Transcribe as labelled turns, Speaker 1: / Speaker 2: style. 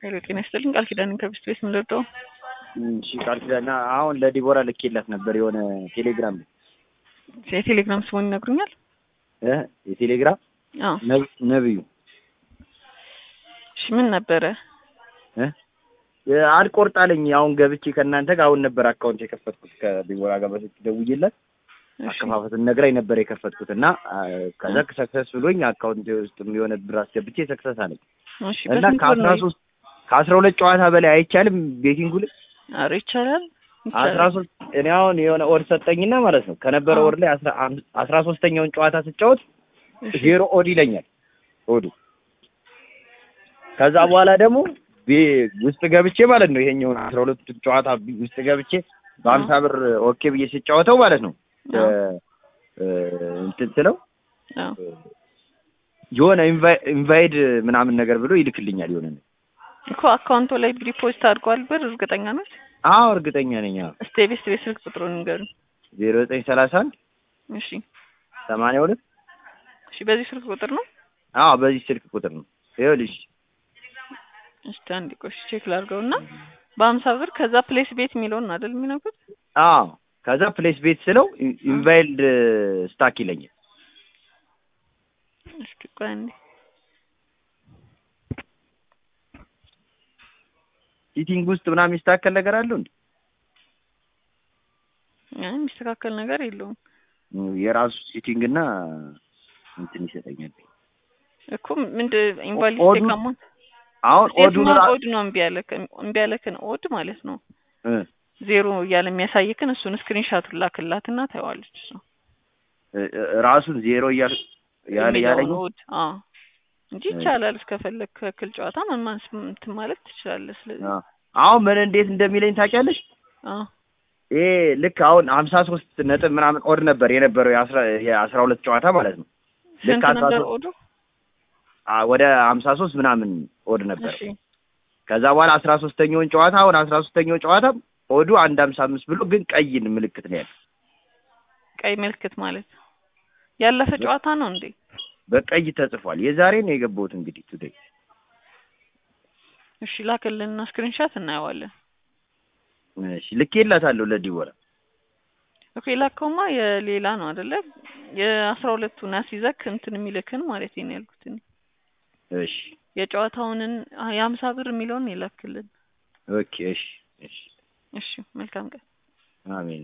Speaker 1: ሄሎ ጤና ይስጥልኝ ቃል ኪዳንን ከቢስት ቤት ምንለደው
Speaker 2: እሺ ቃል ኪዳን አሁን ለዲቦራ ልኬላት ነበር የሆነ ቴሌግራም ላይ
Speaker 1: የቴሌግራም ስሙን ይነግሩኛል?
Speaker 2: እ የቴሌግራም
Speaker 1: አዎ
Speaker 2: ነብ- ነብዩ
Speaker 1: እሺ ምን ነበረ?
Speaker 2: እ አልቆርጣለኝ አሁን ገብቼ ከእናንተ ጋር አሁን ነበር አካውንት የከፈትኩት ከዲቦራ ጋር በስልክ ደውዬላት
Speaker 1: እሺ
Speaker 2: አከፋፈትን ነግራኝ ነበር የከፈትኩት እና አ፣ ከዛ ሰክሰስ ብሎኝ አካውንት ውስጥ የሆነ ብር አስገብቼ ሰክሰስ አለኝ
Speaker 1: እሺ
Speaker 2: እና
Speaker 1: በስንት ብር
Speaker 2: ከአስራ
Speaker 1: ነው?
Speaker 2: ሶስት ከአስራ ሁለት ጨዋታ በላይ አይቻልም ቤቲንጉ ላይ
Speaker 1: ኧረ ይቻላል
Speaker 2: አስራ
Speaker 1: ይቻላል።
Speaker 2: ሶስት እኔ አሁን የሆነ ኦድ ሰጠኝና ማለት ነው ከነበረ
Speaker 1: አዎ።
Speaker 2: ወር ላይ አስራ አም- አስራ ሶስተኛውን ጨዋታ ስጫወት
Speaker 1: እሺ
Speaker 2: ዜሮ ኦድ ይለኛል ኦዱ ከዛ በኋላ ደግሞ ቤ- ውስጥ ገብቼ ማለት ነው ይሄኛውን አስራ ሁለቱ ጨዋታ ቢ- ውስጥ ገብቼ በሀምሳ ብር ኦኬ ብዬ ስጫወተው ማለት ነው
Speaker 1: አዎ
Speaker 2: እ- እ፣ እንትን ስለው
Speaker 1: አዎ
Speaker 2: የሆነ ኢንቫይ- ኢንቫይድ ምናምን ነገር ብሎ ይልክልኛል የሆነ ነገር።
Speaker 1: እኮ አካውንቱ ላይ ዲፖዚት አድርጓል ብር እርግጠኛ ነች?
Speaker 2: አዎ እርግጠኛ ነኝ
Speaker 1: እስቲ የቤስት ቤት ስልክ ቁጥሩን ንገሩኝ።
Speaker 2: ዜሮ ዘጠኝ ሰላሳ አንድ
Speaker 1: እሺ
Speaker 2: ሰማንያ ሁለት
Speaker 1: እሺ በዚህ ስልክ ቁጥር ነው?
Speaker 2: አዎ በዚህ ስልክ ቁጥር ነው ይኸውልሽ
Speaker 1: እስቲ አንድ ቆሽ ቼክ ላድርገው እና በሀምሳ ብር ከዛ ፕሌስ ቤት የሚለውን ነው አይደል የሚነግሩት?
Speaker 2: አዎ ከዛ ፕሌስ ቤት ስለው ኢ- ኢንቫይልድ ስታክ ይለኛል
Speaker 1: እስኪ ቆይ አንዴ
Speaker 2: ሲቲንግ ውስጥ ምናምን የሚስተካከል ነገር አለው እንዴ
Speaker 1: አይ የሚስተካከል ነገር የለውም
Speaker 2: የራሱ ሲቲንግ እና እንትን ይሰጠኛል
Speaker 1: እኮ ምንድን ኢንቫሊድ
Speaker 2: ኦዱ-
Speaker 1: ቴክ አማውንት
Speaker 2: አሁን ኦዱን
Speaker 1: የትኛው
Speaker 2: ራ-
Speaker 1: ኦድ ነው እምቢ ያለክን እምቢ ያለክን ኦድ ማለት ነው
Speaker 2: እ፣
Speaker 1: ዜሮ እያለ የሚያሳይክን እሱን ስክሪንሻቱን ላክላትና ታየዋለች እሱ
Speaker 2: እ፣ እ፣ ራሱን ዜሮ እያል ያለ
Speaker 1: የሚለውን
Speaker 2: ያለኝ
Speaker 1: ኦድ አዎ እንጂ ይቻላል እስከፈለግ ከክል ጨዋታ መማንስ እንትን ማለት ትችላለህ ስለዚህ
Speaker 2: አዎ። አሁን ምን እንዴት እንደሚለኝ ታውቂያለሽ
Speaker 1: አዎ
Speaker 2: ይሄ ልክ አሁን ሀምሳ ሶስት ነጥብ ምናምን ኦድ ነበር የነበረው የአስራ የአስራ ሁለት ጨዋታ ማለት ነው ልክ
Speaker 1: ስንት
Speaker 2: አስራ
Speaker 1: ነበር
Speaker 2: ሶስት
Speaker 1: ኦዱ
Speaker 2: አ፣ ወደ ሀምሳ ሶስት ምናምን ኦድ ነበር
Speaker 1: እሺ
Speaker 2: ከዛ በኋላ አስራ ሶስተኛውን ጨዋታ አሁን አስራ ሶስተኛው ጨዋታ ኦዱ አንድ ሀምሳ አምስት ብሎ ግን ቀይን ምልክት ነው ያለው
Speaker 1: ቀይ ምልክት ማለት ያለፈ ጨዋታ ነው እንዴ
Speaker 2: በቀይ ተጽፏል የዛሬ ነው የገባሁት እንግዲህ ቱዴይ
Speaker 1: እሺ ላክልንና ስክሪንሻት እናየዋለን
Speaker 2: እሺ ልኬላታለሁ ለዲቦራ
Speaker 1: ኦኬ ላከውማ የሌላ ነው አይደለ የአስራ ሁለቱን አስይዘክ እንትን የሚልክን ማለት ነው ያልኩት እኔ
Speaker 2: እሺ
Speaker 1: የጨዋታውንን የሀምሳ ብር የሚለውን የላክልን
Speaker 2: ኦኬ እሺ እሺ
Speaker 1: እሺ መልካም ቀን
Speaker 2: አሜን